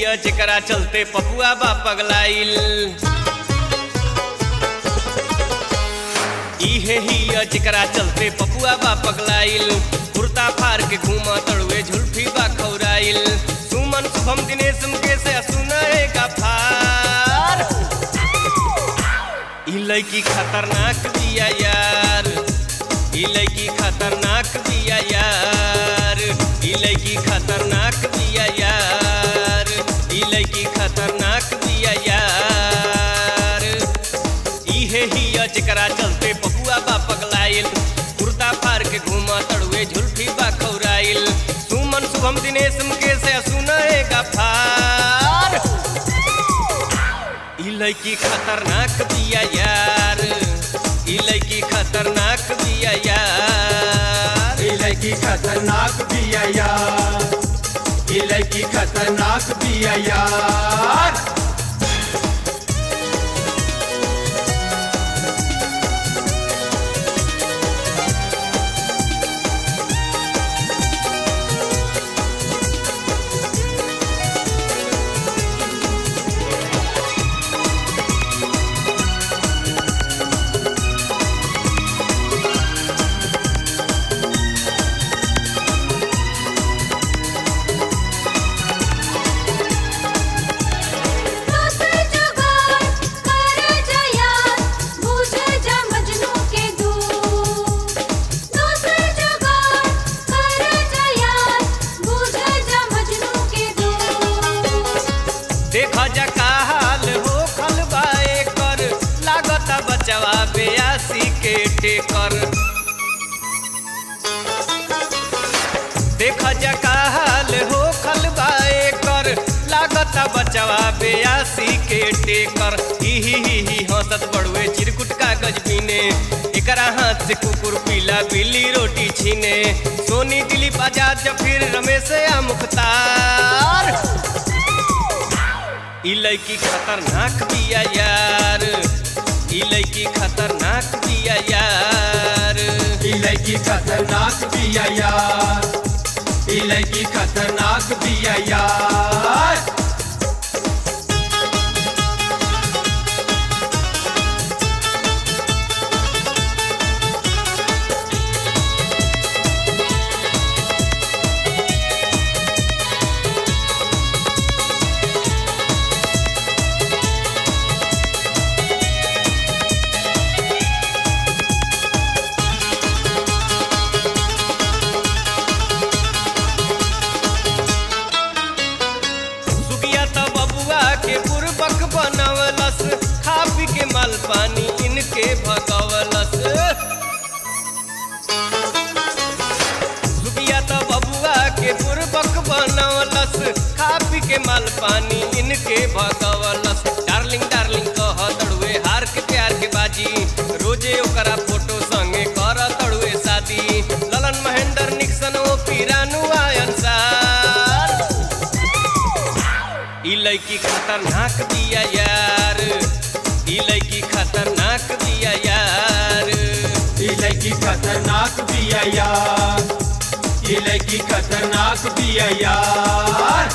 हिया जेकरा चलते पपुआ बा पगलाइल इहे हिया जेकरा चलते पपुआ बा पगलाइल कुर्ता फार के घूमा तड़ुए झुल्फी बा खौराइल सुमन शुभम दिनेश मुकेश सुनए का फार ई लड़की खतरनाक बिया यार ई लड़की खतरनाक बिया यार ई लड़की खतरनाक बिया यार ई लड़की खतरनाक बिया यार इहे हिया जेकरा चलते पपुआ बा पगलाइल कुर्ता फार के घूमा तड़ुए झुल्फी बा खौराइल सुमन शुभम दिनेश मुकेश सुनए का फार ई लड़की खतरनाक बिया यार ई लड़की खतरनाक बिया यार ये लड़की खतरनाक बिया यार ये लड़की खतरनाक बिया यार दोसर जुगाड़ कर जया बुझ जा मजनू के दूर दोसर जुगाड़ कर जया बुझ जा मजनू के दूर देखा जा का हाल हो खलबाए कर लागत बचवा बेयासी के टेकर देखा जा का हाल हो खलबाए कर लागत बचवा बेयासी के टेकर ही ही ही ही हंसत बड़ुए चिरकुट कागज बीने एकरा हाथ से कुकुर पीला बिल्ली रोटी छीने सोनी दिलीप आजाद जफीर रमेश या मुख्तार ई लड़की खतरनाक बिया यार ई लड़की खतरनाक बिया यार ये लड़की खतरनाक बिया यार ये लड़की खतरनाक बिया यार सुगिया तो बबुआ के बुरबक बनवलस खा पी के माल पानी इनके भगवलस सुगिया तो बबुआ के बुरबक बनवलस खा पी के माल पानी इनके भगवलस डार्लिंग डार्लिंग कह तड़ुए हार के प्यार के बाजी रोजे ओकरा फोटो संगे कर तड़ुए शादी ललन महेंद्र निक्सन ओ पीरानु आयन सार ई लड़की खतरनाक दिया यार ई लड़की खतरनाक दिया यार ये लड़की खतरनाक बिया यार ये लड़की खतरनाक बिया यार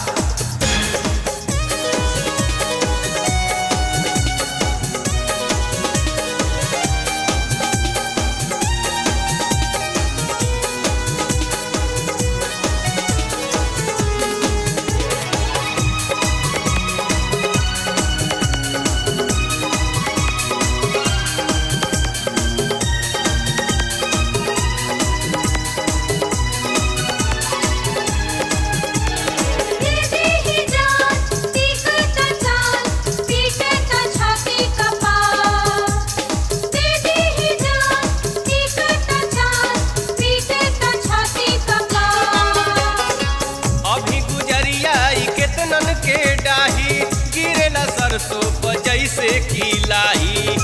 दीदी ही जान तीखत चाल पीटत छाती कपार दीदी ही जान तीखत चाल पीटत छाती कपार अभी गुजरिया ई केतनन के डाही गिरेला सरसों पर जैसे की लाही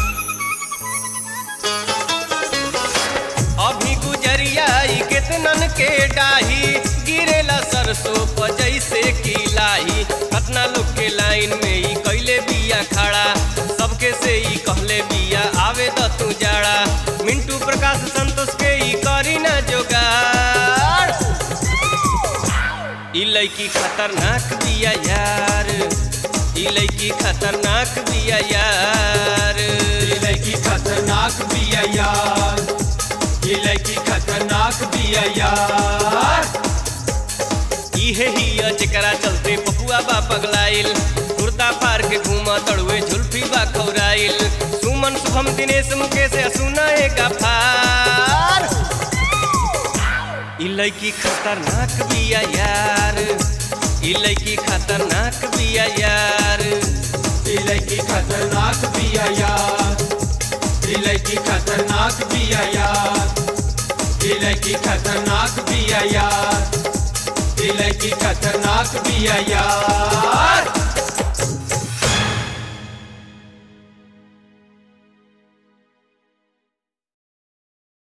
अभी गुजरिया ई केतनन के डाही गिरेला सरसों पर जैसे की लाही कतना लोग के लाइन में ई कैले बिया खड़ा सबके से ई कहले बिया आवे द तू जाड़ा मिंटू प्रकाश संतोष के ई करी ना जोगाड़ ई लड़की खतरनाक बिया यार ई लड़की खतरनाक बिया यार ये लड़की खतरनाक बिया यार ये लड़की खतरनाक बिया यार इहे ही जेकरा चलते पपुआ बा पगलाइल कुर्ता फार के घूमा तड़ुए झुल्फी बा खौराइल सुमन शुभम दिनेश मुकेश सुना एक फार ई लड़की खतरनाक बिया यार ई लड़की खतरनाक बिया यार ये लड़की खतरनाक बिया यार ये लड़की खतरनाक बिया यार ये लड़की खतरनाक बिया यार ये लड़की खतरनाक बिया यार